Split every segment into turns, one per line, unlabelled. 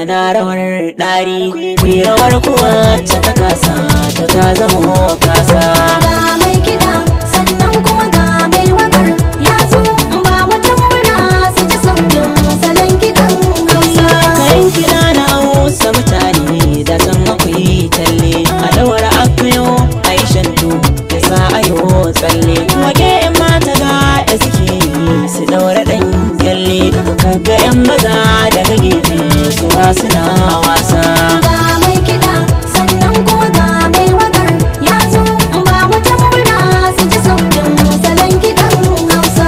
kuna rawar ɗari ku rawar kuwa ta ta kasa ta ta zama kasa
ga mai kiɗa sannan kuma ga mai wakar ya zo ba wata murna su ji sautin salon kiɗan hausa
kayan kiɗa na hausa mutane da san akwai talle a ɗaura akayo a yi shantu da sa ayo tsalle wake yan mata ga da suke yi su ɗaura ɗan kyalle kaga yan maza daga gefe su ma suna wasa
ga mai kiɗa sannan kuma ga mai wakar ya zo ba wata murna su ji sautin salon kiɗan hausa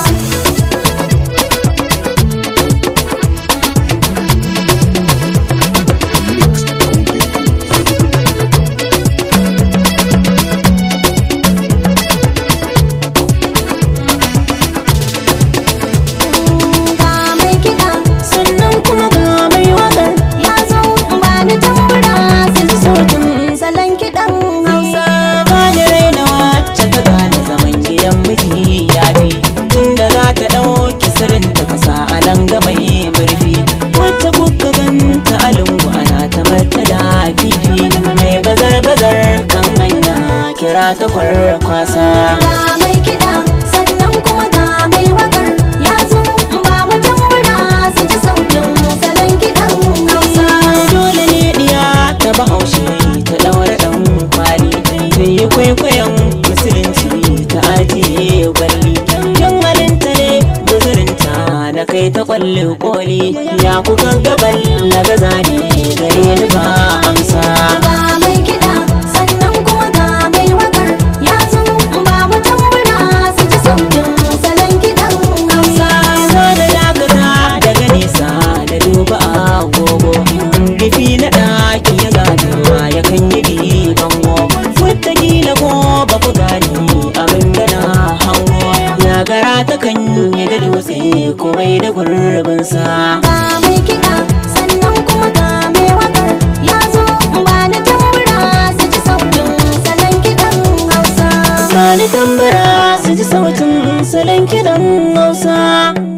ga mai kiɗa
sannan kuma ga mai waƙar
ya zo ba ni tambura su ji sautin salon kiɗan hausa
ba ni raina wacce ta gane zaman gidan miji ya fi tunda za ta ɗauki sirrin ta kasa a nan ga mai murfi wacce kuka ganta a lungu ana ta barta da fifi mai bazar bazar kan hanya kira ta kwarkwasa
ga mai kiɗa sannan kuma ga mai wakar ya zo ba wata murna su ji sautin salon kiɗan hausa
dole ne diya ta bahaushe ta ɗaura ɗan kwali ta yi kwaikwayon musulunci ta ajiye gwalli yan halinta ne guzurinta na kai ta kwalle koli ya kuka gabal na gaza ne gare ni ba amsa
ga mai kiɗa sannan kuma ga mai wakar ya zo ba wata murna su ji sautin salon kiɗan hausa
zo da dakata daga nesa da duba agogo rufi na ɗaki ya ganewa ya kan yi bango wataƙila ko ba ku gani abin da na hango ya gara ta kan yi da dutse komai da gurbinsa
ga mai kiɗa sannan kuma ga mai wakar ya zo ba ni tambura su ji sautin salon kiɗan hausa
Sani tambara su ji sautin salon kiɗan Hausa